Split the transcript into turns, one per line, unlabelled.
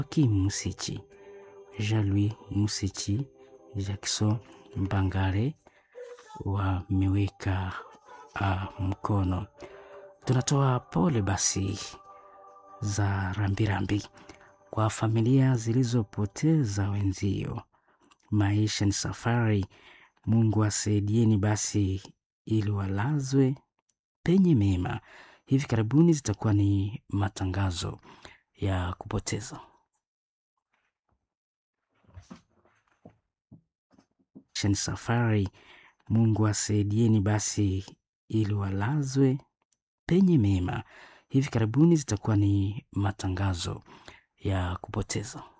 Joakim Musichi, Jean-Louis Musichi, Jackson Mbangale wameweka uh, mkono. Tunatoa pole basi za rambirambi kwa familia zilizopoteza wenzio. Maisha ni safari, Mungu asaidieni basi ili walazwe penye mema. Hivi karibuni zitakuwa ni matangazo ya kupoteza. Maisha ni safari, Mungu asaidieni basi ili walazwe penye mema. Hivi karibuni zitakuwa ni matangazo ya kupoteza.